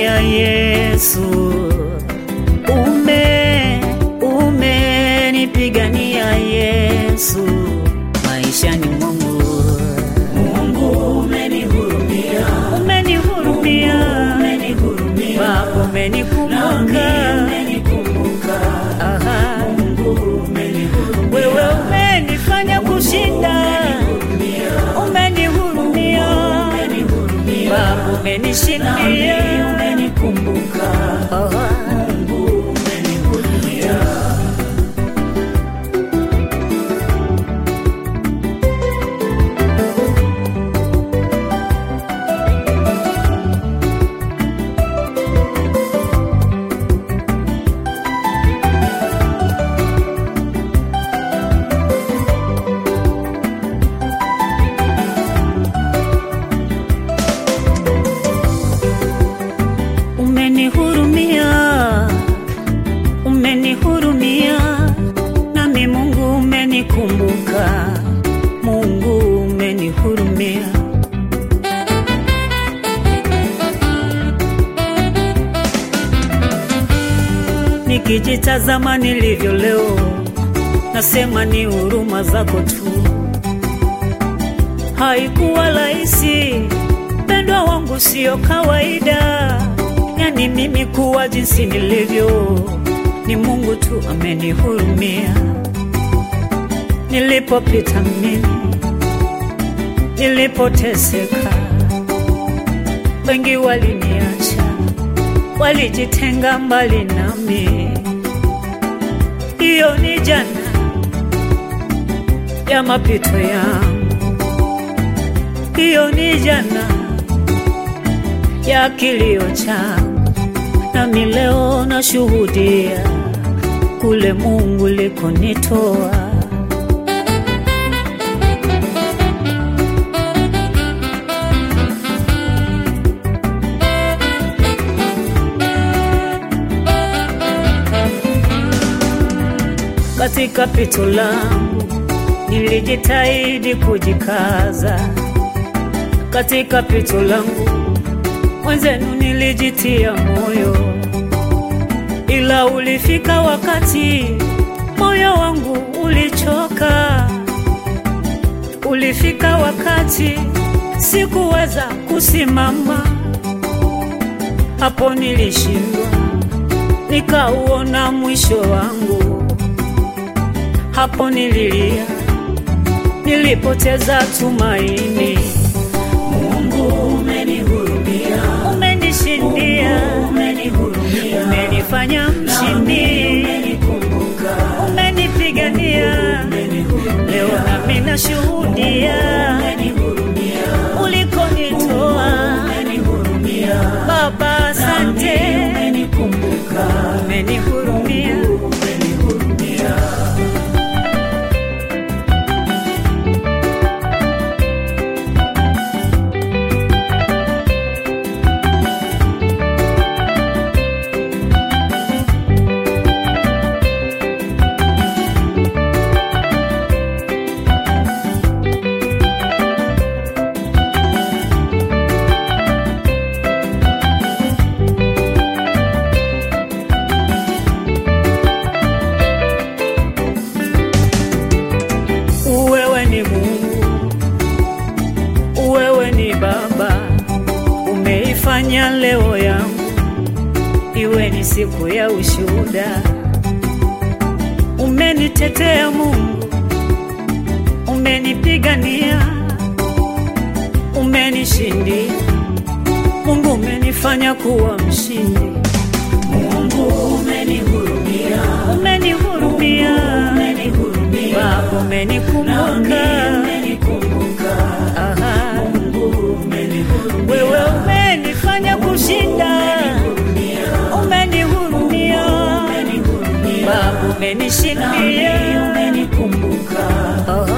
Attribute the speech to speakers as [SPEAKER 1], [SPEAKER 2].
[SPEAKER 1] umenipigania Yesu, ume umenipigania Yesu maishani mwangu.
[SPEAKER 2] Mungu umenihurumia,
[SPEAKER 1] Umenihurumia
[SPEAKER 2] umenihurumia,
[SPEAKER 1] Baba, umenikumbuka
[SPEAKER 2] umenikumbuka.
[SPEAKER 1] Aha.
[SPEAKER 2] Mungu umenihurumia,
[SPEAKER 1] Wewe umenifanya kushinda, umenihurumia Baba, umenishindia
[SPEAKER 2] umenikumbuka.
[SPEAKER 1] Aha.
[SPEAKER 2] Mungu umenihurumia.
[SPEAKER 1] Umenihurumia, umenihurumia, nami Mungu umenikumbuka, Mungu umenihurumia. Nikijitazama nilivyo leo, nasema ni huruma zako tu. Haikuwa rahisi, mpendwa wangu, sio kawaida. Yani mimi kuwa jinsi nilivyo, ni Mungu tu amenihurumia. Nilipopita mimi, nilipoteseka, wengi waliniacha, walijitenga mbali nami. Hiyo ni jana ya mapito yangu, hiyo ni jana ya kilio changu, nami leo nashuhudia kule Mungu likonitoa. Katika pito langu nilijitahidi kujikaza, katika pito langu mwenzenu nilijitia moyo, ila ulifika wakati moyo wangu ulichoka. Ulifika wakati sikuweza kusimama, hapo nilishindwa, nikauona mwisho wangu. Hapo nililia, nilipoteza tumaini.
[SPEAKER 2] Mungu umenihurumia,
[SPEAKER 1] Umenishindia,
[SPEAKER 2] umenihurumia,
[SPEAKER 1] umenifanya mshindi,
[SPEAKER 2] umenikumbuka.
[SPEAKER 1] umenipigania. Leo nami nashuhudia
[SPEAKER 2] Umenihurumia,
[SPEAKER 1] ulikonitoa.
[SPEAKER 2] umenihurumia,
[SPEAKER 1] Baba, asante,
[SPEAKER 2] umenikumbuka.
[SPEAKER 1] umenihurumia.
[SPEAKER 2] Umenihurumia.
[SPEAKER 1] Wewe ni Mungu, wewe ni Baba, umeifanya leo yangu iwe ni siku ya ushuhuda. Umenitetea Mungu, umenipigania, umenishindia. Mungu umenifanya kuwa mshindi,
[SPEAKER 2] Mungu umenihurumia,
[SPEAKER 1] umenihurumia
[SPEAKER 2] umenihurumia,
[SPEAKER 1] Baba,
[SPEAKER 2] nami
[SPEAKER 1] umenikumbuka.
[SPEAKER 2] umenikumbuka.
[SPEAKER 1] Aha.
[SPEAKER 2] Mungu umenihurumia,
[SPEAKER 1] Wewe umenifanya kushinda, umenihurumia
[SPEAKER 2] umenihurumia,
[SPEAKER 1] Baba,
[SPEAKER 2] nami
[SPEAKER 1] umenishindia.
[SPEAKER 2] umenikumbuka.
[SPEAKER 1] Oh,